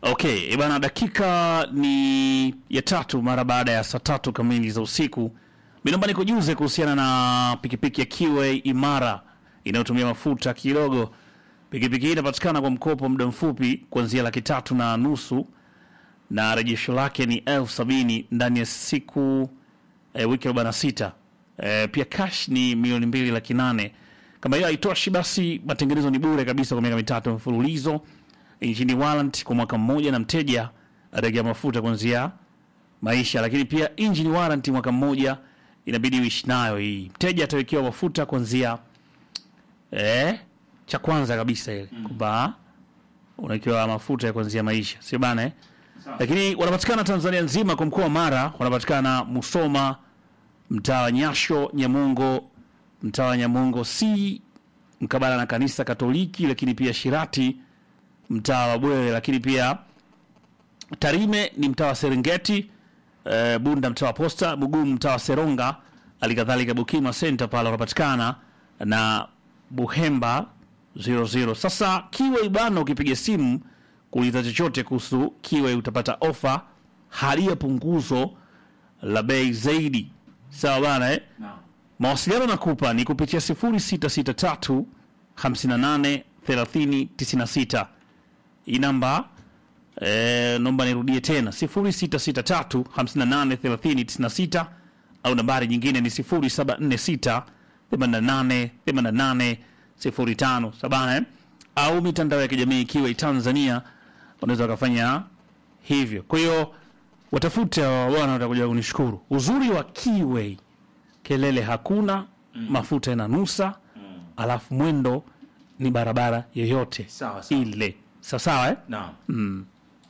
Okay, bana, dakika ni ya tatu mara baada ya saa tatu kamili za usiku. Minaomba nikujuze kuhusiana na pikipiki ya Kiwe Imara inayotumia mafuta kidogo. Pikipiki hii inapatikana kwa mkopo muda mfupi kuanzia laki tatu na nusu na rejesho lake ni elfu sabini ndani ya siku e, wiki arobaini na sita. E, pia cash ni milioni mbili laki nane. Kama hiyo haitoshi, basi matengenezo ni bure kabisa kwa miaka mitatu mfululizo nchini warrant kwa mwaka mmoja na mteja atagia mafuta kuanzia maisha, lakini pia engine warrant mwaka mmoja inabidi uishi nayo hii. Mteja atawekewa mafuta kuanzia eh, cha kwanza kabisa ile kwamba unawekewa mafuta ya kuanzia maisha, sio bana eh? Lakini wanapatikana Tanzania nzima, kwa mkoa wa Mara wanapatikana Musoma, mtaa wa Nyasho, Nyamongo, mtaa wa Nyamongo si mkabala na kanisa Katoliki, lakini pia Shirati mtaa wa Bwere, lakini pia Tarime ni mtaa wa Serengeti, e, Bunda mtaa wa Posta, Bugumu mtaa wa Seronga, halikadhalika Bukima Center pale wanapatikana na Buhemba 00. Sasa Kiwe bana, ukipiga simu kuuliza chochote kuhusu Kiwe utapata ofa hali ya punguzo la bei zaidi, sawa bana eh? Mawasiliano nakupa ni kupitia 0663 58 30 96 hii namba eh, naomba nirudie tena 0663 58 30 96 au nambari nyingine ni 0746 88 88 05 sabana eh? au mitandao ya kijamii ikiwa Tanzania wanaweza wakafanya hivyo. Kwa hiyo watafute hawa bwana, watakuja kunishukuru. Uzuri wa Kiway, kelele hakuna, mafuta yananusa, alafu mwendo ni barabara yoyote Sawa, sawa. ile sawasawa eh? Naam.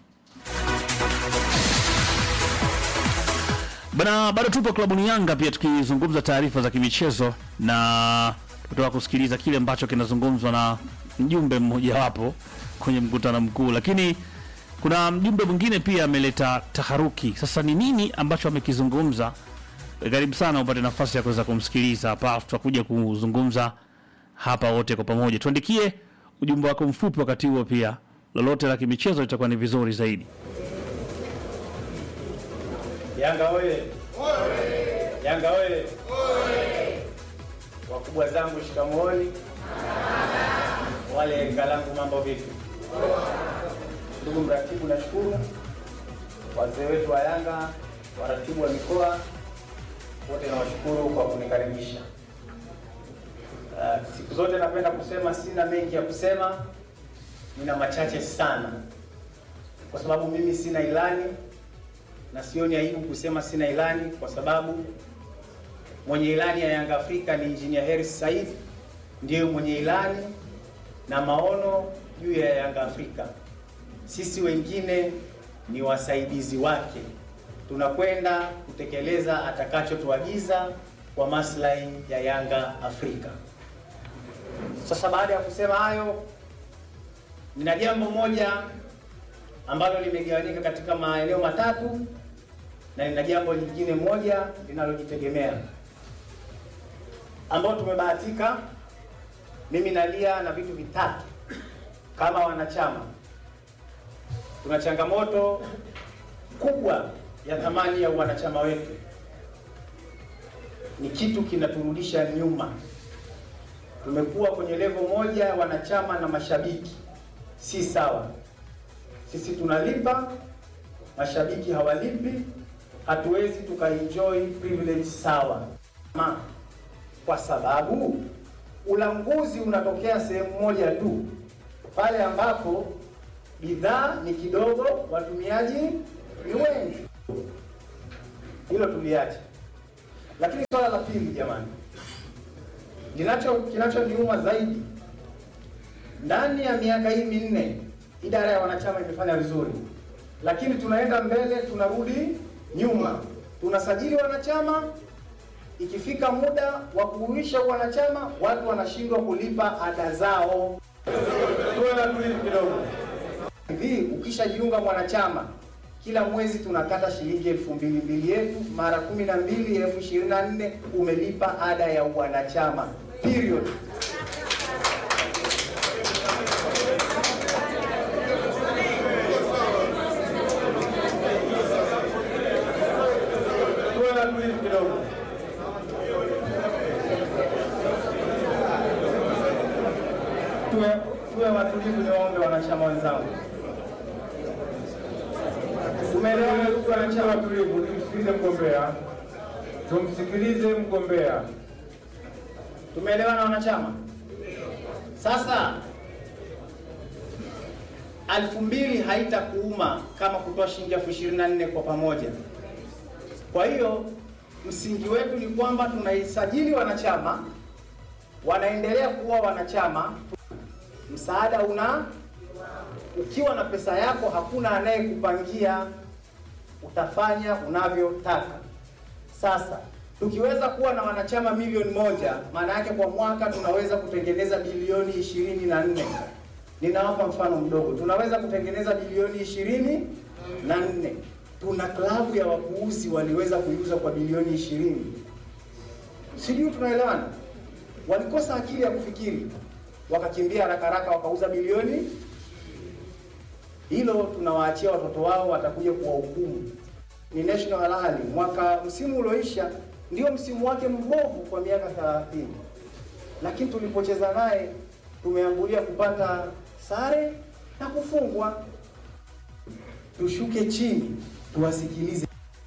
Bana, bado tupo klabuni Yanga pia tukizungumza taarifa za kimichezo na kutoka kusikiliza kile ambacho kinazungumzwa na mjumbe mmojawapo kwenye mkutano mkuu, lakini kuna mjumbe mwingine pia ameleta taharuki. Sasa ni nini ambacho amekizungumza? Karibu sana upate nafasi ya kuweza kumsikiliza hapa, afu tutakuja kuzungumza hapa wote kwa pamoja. Tuandikie ujumbe wako mfupi wakati huo, pia lolote la kimichezo litakuwa ni vizuri zaidi. Yanga oye! Yanga oye! Wakubwa zangu shikamooni, wale rika langu mambo vipi? Ndugu mratibu, nashukuru wazee wetu wa Yanga, waratibu wa mikoa wote, nawashukuru kwa kunikaribisha. Uh, siku zote napenda kusema, sina mengi ya kusema, nina machache sana, kwa sababu mimi sina ilani na sioni aibu kusema sina ilani kwa sababu mwenye ilani ya Yanga Afrika ni Engineer Hersi Said, ndiyo mwenye ilani na maono juu ya Yanga Afrika. Sisi wengine ni wasaidizi wake, tunakwenda kutekeleza atakachotuagiza kwa maslahi ya Yanga Afrika. Sasa baada ya kusema hayo, nina jambo moja ambalo limegawanyika katika maeneo matatu na nina jambo lingine moja linalojitegemea ambao tumebahatika mimi nalia na vitu vitatu kama wanachama. Tuna changamoto kubwa ya thamani ya wanachama wetu, ni kitu kinaturudisha nyuma. Tumekuwa kwenye levo moja ya wanachama na mashabiki, si sawa. Sisi tunalipa, mashabiki hawalipi, hatuwezi tukaenjoy privilege sawa. Ma, kwa sababu ulanguzi unatokea sehemu moja tu, pale ambapo bidhaa ni kidogo, watumiaji ni wengi. Hilo tuliache. Lakini swala la pili, jamani, linacho kinachoniuma zaidi, ndani ya miaka hii minne idara ya wanachama imefanya vizuri, lakini tunaenda mbele, tunarudi nyuma. Tunasajili wanachama, ikifika muda wa kuuisha wanachama, watu wanashindwa kulipa ada zao. Tuwe na tulivu kidogo. Hivi ukishajiunga mwanachama, kila mwezi tunakata shilingi elfu mbili mbili yetu mara kumi na mbili elfu ishirini na nne umelipa ada ya wanachama period. niwaombe wanachama wenzangu, tumeelewana ndugu wanachama? Tulivu, tumsikilize mgombea, tumsikilize mgombea. Tumeelewana wanachama? Sasa elfu mbili haitakuuma kama kutoa shilingi elfu ishirini na nne kwa pamoja. Kwa hiyo msingi wetu ni kwamba tunaisajili wanachama, wanaendelea kuwa wanachama, msaada una ukiwa na pesa yako, hakuna anayekupangia, utafanya unavyotaka. Sasa tukiweza kuwa na wanachama milioni moja, maana yake kwa mwaka tunaweza kutengeneza bilioni ishirini na nne. Ninawapa mfano mdogo, tunaweza kutengeneza bilioni ishirini na nne. Tuna klabu ya wakuuzi waliweza kuiuza kwa bilioni ishirini. Sijui tunaelewana? Walikosa akili ya kufikiri, wakakimbia haraka haraka, wakauza bilioni hilo tunawaachia watoto wao, watakuja kuwahukumu. Ni National Al Ahly, mwaka msimu ulioisha ndio msimu wake mbovu kwa miaka 30, lakini tulipocheza naye tumeambulia kupata sare na kufungwa. Tushuke chini, tuwasikilize.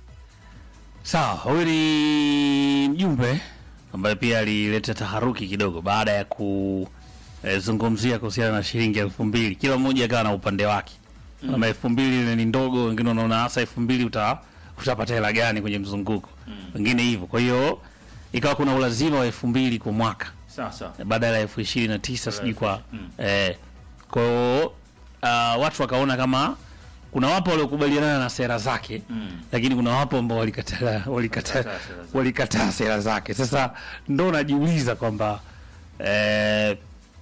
Sawa, huyu ni mjumbe ambaye pia alileta taharuki kidogo baada ya kuzungumzia kuhusiana na shilingi elfu mbili. Kila mmoja akawa na upande wake mm. Ama elfu mbili ni ndogo, wengine wanaona hasa elfu mbili uta utapata hela gani kwenye mzunguko wengine hivyo. Kwa hiyo ikawa kuna ulazima wa elfu mbili kwa mwaka Sasa badala ya elfu ishirini na tisa sijui kwa Mm. eh, kwa hiyo uh, watu wakaona kama kuna wapo waliokubaliana na sera zake Mm. lakini kuna wapo ambao walikataa walikataa Walikataa sera zake. walikataa sera zake. Sasa ndo najiuliza kwamba eh,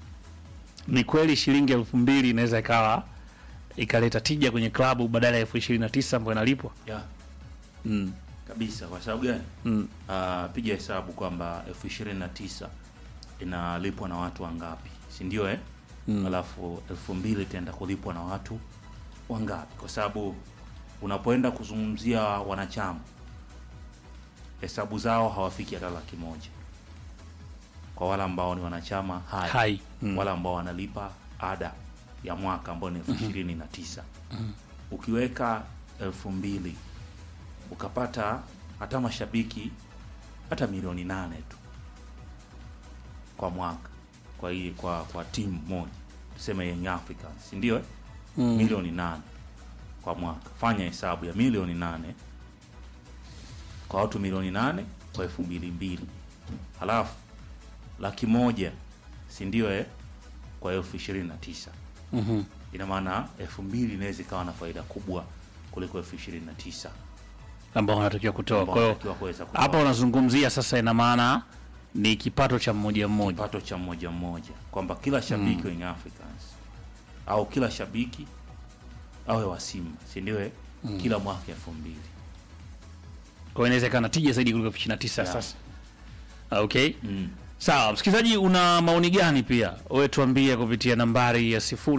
ni kweli shilingi elfu mbili inaweza ikawa ikaleta tija kwenye klabu badala ya elfu ishirini na tisa ambayo inalipwa ya mm. kabisa. Kwa sababu gani? Mm. Ah, piga hesabu kwamba elfu ishirini na tisa inalipwa na watu wangapi, si ndio eh? Mm. Alafu elfu mbili itaenda kulipwa na watu wangapi? Kwa sababu unapoenda kuzungumzia wanachama, hesabu zao hawafiki hata laki moja kwa wale ambao ni wanachama hai, Hai. Mm. wale ambao wanalipa ada ya mwaka ambao ni elfu ishirini na tisa ukiweka elfu mbili ukapata hata mashabiki hata milioni nane tu kwa mwaka kwa hii kwa kwa timu moja tuseme Young Africans si ndio eh? Mm. milioni nane kwa mwaka fanya hesabu ya milioni nane kwa watu milioni nane kwa elfu mbili mbili halafu laki moja si ndio eh? kwa elfu ishirini na tisa Mhm. ina maana elfu mbili inaweza ikawa na faida kubwa kuliko elfu ishirini na tisa ambao wanatakiwa kutoa. ambao Kwa hiyo wanatakiwa kuweza kutoa. hapa unazungumzia sasa, ina maana ni kipato cha mmoja mmoja. kipato cha mmoja mmoja kwamba kila shabiki wa Young Africans au kila shabiki awe wa Simba si ndio eh? kila mwaka elfu mbili Kwa hiyo inaweza ikawa na tija zaidi kuliko elfu ishirini na tisa Yeah. sasa. Okay. mm. Sawa, msikilizaji, una maoni gani? Pia wewe tuambie kupitia nambari ya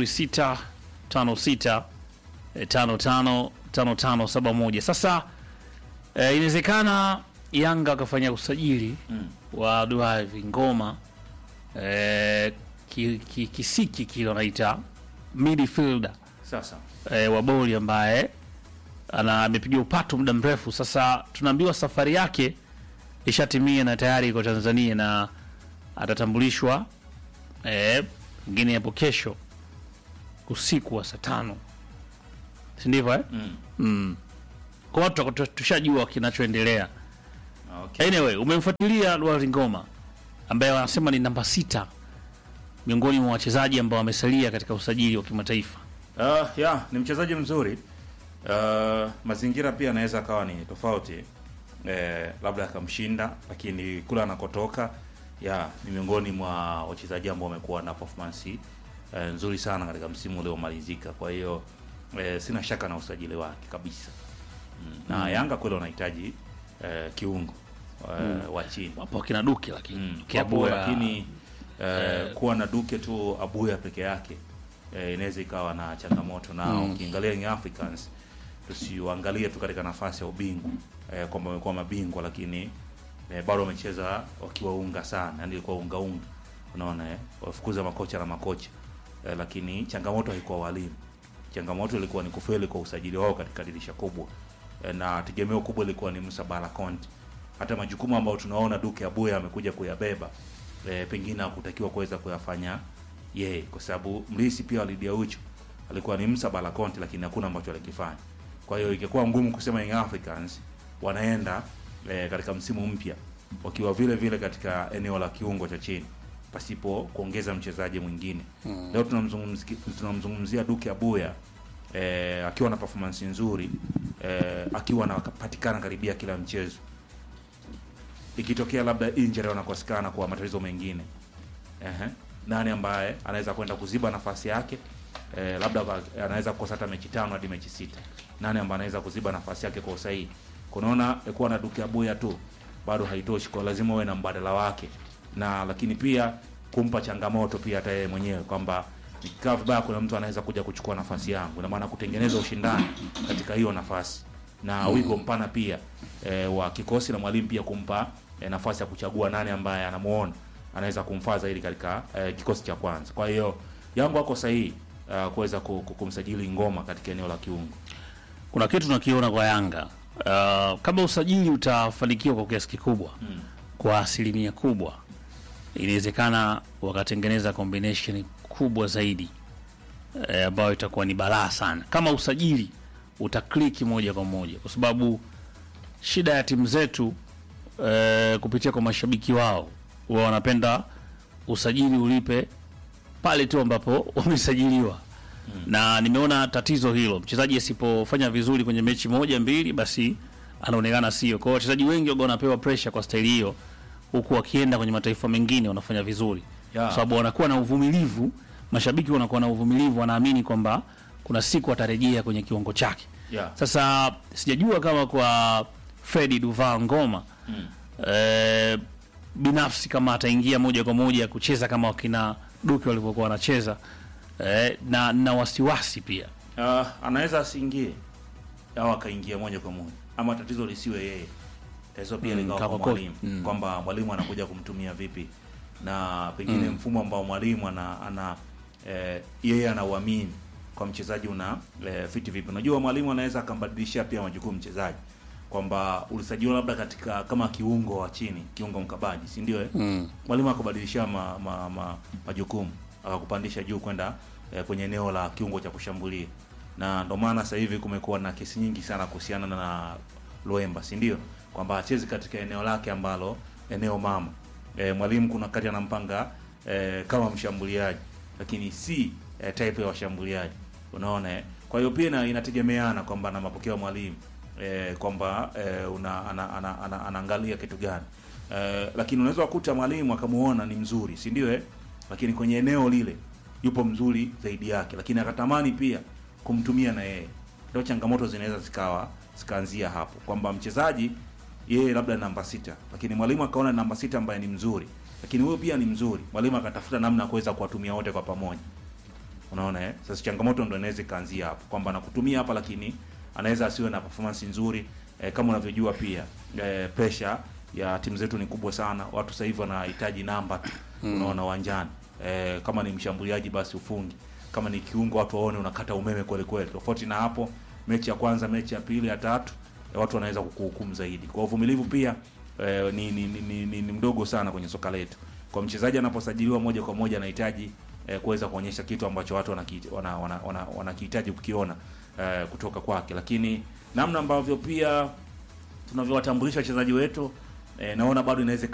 0656 eh, 555571. Sasa eh, inawezekana Yanga wakafanya usajili Mm. wa Duavi Ngoma eh, ki, ki, kisiki kile wanaita midfielder Sasa eh, wa boli ambaye ana amepiga upato muda mrefu sasa. Tunaambiwa safari yake ishatimia na tayari iko Tanzania na atatambulishwa eh, pengine hapo kesho usiku wa saa tano, si ndivyo eh? mm. mm. Kwa watu wako- tushajua kinachoendelea. okay. Anyway, umemfuatilia Luari Ngoma ambaye wanasema ni namba sita miongoni mwa wachezaji ambao wamesalia katika usajili wa kimataifa. Uh, ya ni mchezaji mzuri uh, mazingira pia anaweza akawa ni tofauti eh, labda akamshinda, lakini kule anakotoka ya ni miongoni mwa wachezaji ambao wamekuwa na performance eh, nzuri sana katika msimu uliomalizika. Kwa hiyo eh, sina shaka na usajili wake kabisa mm. na Yanga kweli wanahitaji eh, kiungo eh, wa chini Wapo wakina Duke lakini Mm, Duke wapo, Abuya, lakini eh, kuwa na Duke tu Abuya peke yake eh, inaweza ikawa na changamoto na ukiangalia Young Africans tusiuangalie tu katika nafasi ya ubingwa eh, kwamba wamekuwa mabingwa lakini eh, bado wamecheza wakiwa unga sana, yani ilikuwa unga unga, unaona eh, wafukuza makocha na makocha eh, lakini changamoto haikuwa walimu changamoto ilikuwa ni kufeli kwa usajili wao katika dirisha kubwa e, na tegemeo kubwa ilikuwa ni Musa Bala Conte. Hata majukumu ambayo tunaona Duke Abuya amekuja kuyabeba e, pengine hakutakiwa kuweza kuyafanya yeye, kwa sababu mlisi pia wa Lydia Ucho alikuwa ni Musa Bala Conte, lakini hakuna ambacho alikifanya. Kwa hiyo ingekuwa ngumu kusema Young Africans wanaenda e, katika msimu mpya wakiwa vile vile katika eneo la kiungo cha chini pasipo kuongeza mchezaji mwingine. Leo tunamzungumzia tunamzungumzia Duke Abuya eh, akiwa na performance nzuri eh, akiwa anapatikana karibia kila mchezo. Ikitokea labda injury wanakosekana kwa matatizo mengine, ehe, nani ambaye anaweza kwenda kuziba nafasi yake? Eh, labda kwa- anaweza kukosa hata mechi tano hadi mechi sita. Nani ambaye anaweza kuziba nafasi yake kwa usahihi? Kunaona eh, kuwa na Duke Abuya tu bado haitoshi, kwa lazima uwe na mbadala wake, na lakini pia kumpa changamoto pia hata yeye mwenyewe kwamba nikikaa vibaya, kuna mtu anaweza kuja kuchukua nafasi yangu, ina maana kutengeneza ushindani katika hiyo nafasi na wigo mpana pia e, wa kikosi na mwalimu pia kumpa e, nafasi ya kuchagua nani ambaye anamuona anaweza kumfaa zaidi katika e, kikosi cha kwanza. Kwa hiyo yangu ako sahihi uh, kuweza ku- ku- kumsajili Ngoma katika eneo la kiungo. kuna kitu tunakiona kwa Yanga uh, kama usajili utafanikiwa kwa kiasi kikubwa mm. kwa asilimia kubwa, inawezekana wakatengeneza combination kubwa zaidi eh, ambayo itakuwa ni balaa sana kama usajili utakliki moja kwa moja, kwa sababu shida ya timu zetu eh, kupitia kwa mashabiki wao huwa wanapenda usajili ulipe pale tu ambapo wamesajiliwa na nimeona tatizo hilo. Mchezaji asipofanya vizuri kwenye mechi moja mbili, basi anaonekana sio. Kwa hiyo wachezaji wengi waga wanapewa pressure kwa staili hiyo, huku wakienda kwenye mataifa mengine wanafanya vizuri Yeah. kwa sababu wanakuwa na uvumilivu. Mashabiki wanakuwa na uvumilivu, wanaamini kwamba kuna siku atarejea kwenye kiwango chake. Yeah. Sasa sijajua kama kwa Fredi Duval Ngoma Mm. eh, binafsi kama ataingia moja kwa moja kucheza kama wakina Duke walivyokuwa wanacheza eh, na na wasiwasi pia Uh, anaweza asiingie au akaingia moja kwa moja, ama tatizo lisiwe yeye, tatizo pia Mm, likawa kwa kako- mwalimu mm. kwamba mwalimu anakuja kumtumia vipi, na pengine mfumo ambao mwalimu ana, ana eh, yeye anauamini kwa mchezaji una eh, fiti vipi. Unajua mwalimu anaweza akambadilishia pia majukumu mchezaji kwamba ulisajiliwa labda katika kama kiungo wa chini, kiungo mkabaji, si ndio? Eh? mm. mwalimu akabadilishia ma, ma, ma, majukumu akakupandisha juu kwenda eh, kwenye eneo la kiungo cha kushambulia, na ndio maana sasa hivi kumekuwa na kesi nyingi sana kuhusiana na Loemba, si ndio? Kwamba achezi katika eneo lake ambalo eneo mama. E, mwalimu kuna wakati anampanga e, kama mshambuliaji, lakini si e, type ya washambuliaji, unaona eh? Kwa hiyo pia ina- inategemeana kwamba na mapokeo ya mwalimu e, kwamba e, una ana, ana, ana, anaangalia kitu gani e, lakini unaweza kukuta mwalimu akamuona ni mzuri, si ndio eh? Lakini kwenye eneo lile yupo mzuri zaidi yake, lakini akatamani pia kumtumia na yeye. Ndio changamoto zinaweza zikawa zikaanzia hapo kwamba mchezaji yeye labda namba sita, lakini mwalimu akaona namba sita ambaye ni mzuri, lakini huyo pia ni mzuri, mwalimu akatafuta namna ya kuweza kuwatumia wote kwa pamoja. Unaona eh? Sasa changamoto ndo inaweza ikaanzia hapo kwamba nakutumia hapa, lakini anaweza asiwe na performance nzuri eh, kama unavyojua pia eh, pressure ya timu zetu ni kubwa sana. Watu sasa hivi wanahitaji namba tu, unaona uwanjani eh, kama ni mshambuliaji basi ufungi, kama ni kiungo watu waone unakata umeme kweli kweli. Tofauti na hapo, mechi ya kwanza, mechi ya pili, ya tatu eh, watu wanaweza kukuhukumu zaidi. Kwa uvumilivu pia eh, ni, ni, ni, ni, ni, ni mdogo sana kwenye soka letu. Kwa mchezaji anaposajiliwa moja kwa moja anahitaji eh, kuweza kuonyesha kitu ambacho watu wanakihitaji wana, wana, wana, wanakihitaji kukiona eh, kutoka kwake, lakini namna ambavyo pia tunavyowatambulisha wachezaji wetu eh, naona bado inaweza